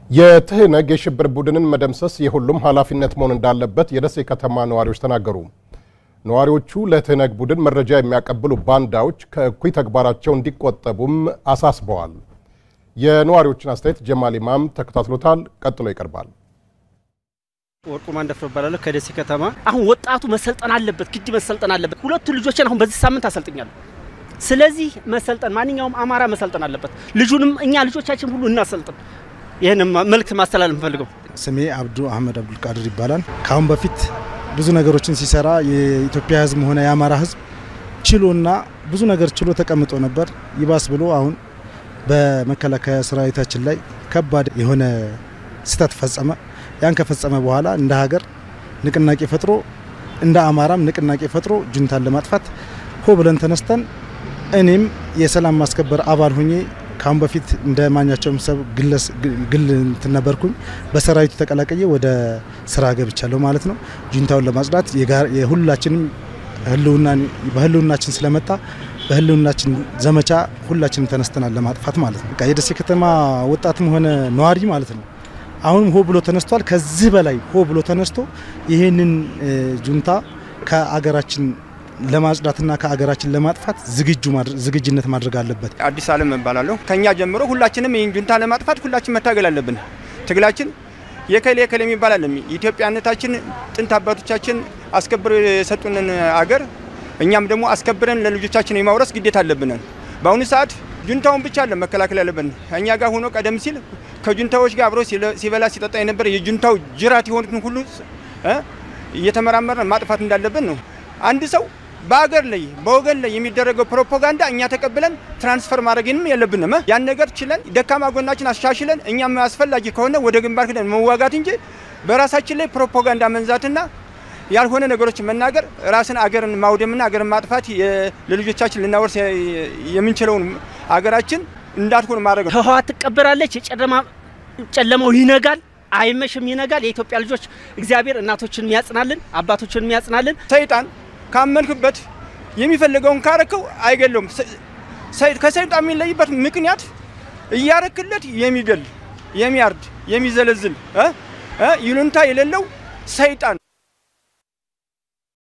የትህነግ የሽብር ቡድንን መደምሰስ የሁሉም ኃላፊነት መሆን እንዳለበት የደሴ ከተማ ነዋሪዎች ተናገሩ። ነዋሪዎቹ ለትህነግ ቡድን መረጃ የሚያቀብሉ ባንዳዎች ከእኩይ ተግባራቸው እንዲቆጠቡም አሳስበዋል። የነዋሪዎችን አስተያየት ጀማል ኢማም ተከታትሎታል። ቀጥሎ ይቀርባል። ወርቁ ማንደፍሮ እባላለሁ ከደሴ ከተማ። አሁን ወጣቱ መሰልጠን አለበት፣ ግድ መሰልጠን አለበት። ሁለቱ ልጆችን አሁን በዚህ ሳምንት አሰልጥኛለሁ። ስለዚህ መሰልጠን ማንኛውም አማራ መሰልጠን አለበት። ልጁንም እኛ ልጆቻችን ሁሉ እናሰልጥን። ይህን መልእክት ማስተላለፍ እንፈልገው። ስሜ አብዱ አህመድ አብዱልቃድር ይባላል። ከአሁን በፊት ብዙ ነገሮችን ሲሰራ የኢትዮጵያ ሕዝብ ሆነ የአማራ ሕዝብ ችሎና ብዙ ነገር ችሎ ተቀምጦ ነበር። ይባስ ብሎ አሁን በመከላከያ ሰራዊታችን ላይ ከባድ የሆነ ስህተት ፈጸመ። ያን ከፈጸመ በኋላ እንደ ሀገር ንቅናቄ ፈጥሮ እንደ አማራም ንቅናቄ ፈጥሮ ጁንታን ለማጥፋት ሆ ብለን ተነስተን እኔም የሰላም ማስከበር አባል ሁኜ ካሁን በፊት እንደ ማኛቸውም ሰብ ግል እንትን ነበርኩኝ። በሰራዊቱ ተቀላቀየ ወደ ስራ ገብቻለሁ ማለት ነው። ጁንታውን ለማጽዳት የሁላችንም በህልውናችን ስለመጣ በህልውናችን ዘመቻ ሁላችንም ተነስተናል ለማጥፋት ማለት ነው። በቃ የደሴ ከተማ ወጣትም ሆነ ነዋሪ ማለት ነው አሁንም ሆ ብሎ ተነስቷል። ከዚህ በላይ ሆ ብሎ ተነስቶ ይህንን ጁንታ ከአገራችን ለማጽዳትና ከአገራችን ለማጥፋት ዝግጁ ዝግጅነት ማድረግ አለበት። አዲስ አለም እባላለሁ። ከኛ ጀምሮ ሁላችንም ይህን ጁንታ ለማጥፋት ሁላችን መታገል አለብን። ትግላችን የከሌ የከሌ የሚባል አለም ኢትዮጵያነታችን ጥንት አባቶቻችን አስከብረው የሰጡንን አገር እኛም ደግሞ አስከብረን ለልጆቻችን የማውረስ ግዴታ አለብን። በአሁኑ ሰዓት ጁንታውን ብቻ አለ መከላከል ያለብን። እኛ ጋር ሆኖ ቀደም ሲል ከጁንታዎች ጋር አብሮ ሲበላ ሲጠጣ የነበረ የጁንታው ጅራት የሆኑትን ሁሉ እየተመራመርን ማጥፋት እንዳለብን ነው። አንድ ሰው በአገር ላይ በወገን ላይ የሚደረገው ፕሮፓጋንዳ እኛ ተቀብለን ትራንስፈር ማድረግንም የለብንም። ያን ነገር ችለን ደካማ ጎናችን አሻሽለን እኛም አስፈላጊ ከሆነ ወደ ግንባር ክደን መዋጋት እንጂ በራሳችን ላይ ፕሮፓጋንዳ መንዛትና ያልሆነ ነገሮችን መናገር ራስን አገርን ማውደምና አገርን ማጥፋት ለልጆቻችን ልናወርስ የምንችለውን አገራችን እንዳትሆን ማድረግ ነው። ህወሓት ትቀበራለች። ጨለማው ይነጋል፣ አይመሽም፣ ይነጋል። የኢትዮጵያ ልጆች እግዚአብሔር እናቶችን የሚያጽናልን አባቶችን የሚያጽናልን ሰይጣን ካመንክበት የሚፈልገውን ካረከው አይገለውም። ከሰይጣን የሚለይበት ምክንያት እያረክለት የሚገል የሚያርድ የሚዘለዝል ይሉንታ የሌለው ሰይጣን